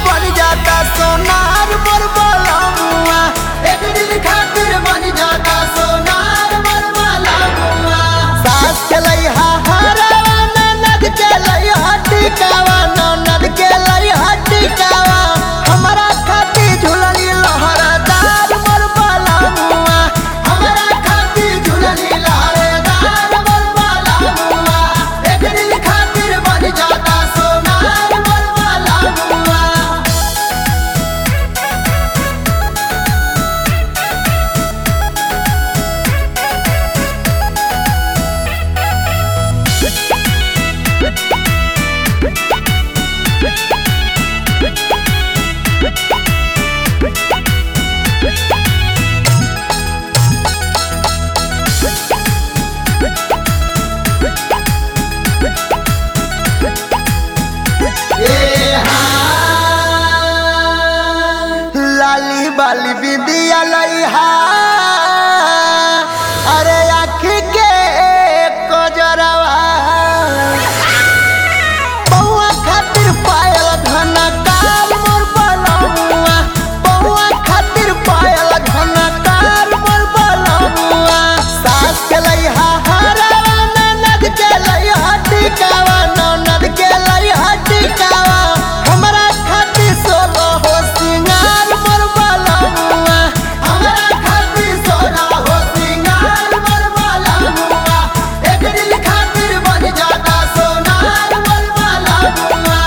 बन जाता सोनार मोर बलमुआ एक दिन खातिर बन जाता सोनार मोर बलमुआ सास चलै हा हरवा ननद चलै हा टिकावा ननद के लै हा टिकावा हमरा खातिर झुलली लहरदार मोर बलमुआ हमरा खातिर झुलली लहरदार मोर बलमुआ एक दिन खातिर बन जाता सोनार मोर बलमुआ लाली बाली बिंदिया लइहा अरे आँखी के कजरवा बउआ खातिर पायल घना काल मोर बलमुआ बउआ खातिर पायल घना काल मोर बलमुआ सास के लइहा हरवा ननद के लइहा टिकावा ननद के लइहा टिकावा हमरा खातिर सोलो हो सिंगार मोर बलमुआ हमरा खातिर सोलो हो सिंगार मोर बलमुआ एक दिन खातिर बन जाता सोनार मोर बलमुआ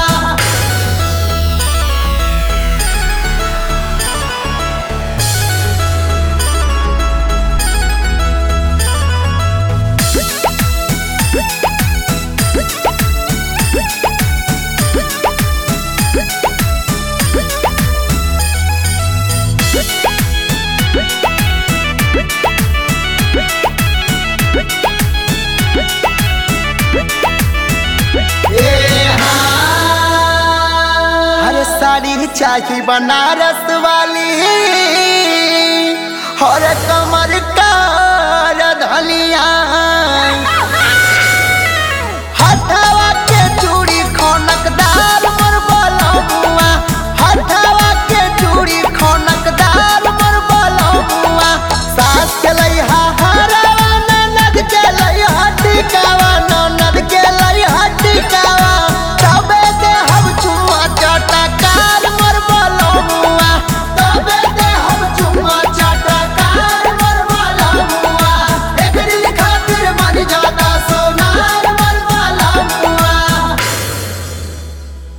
हर साड़ी चाही बनारस वाली हर कमर का धलिया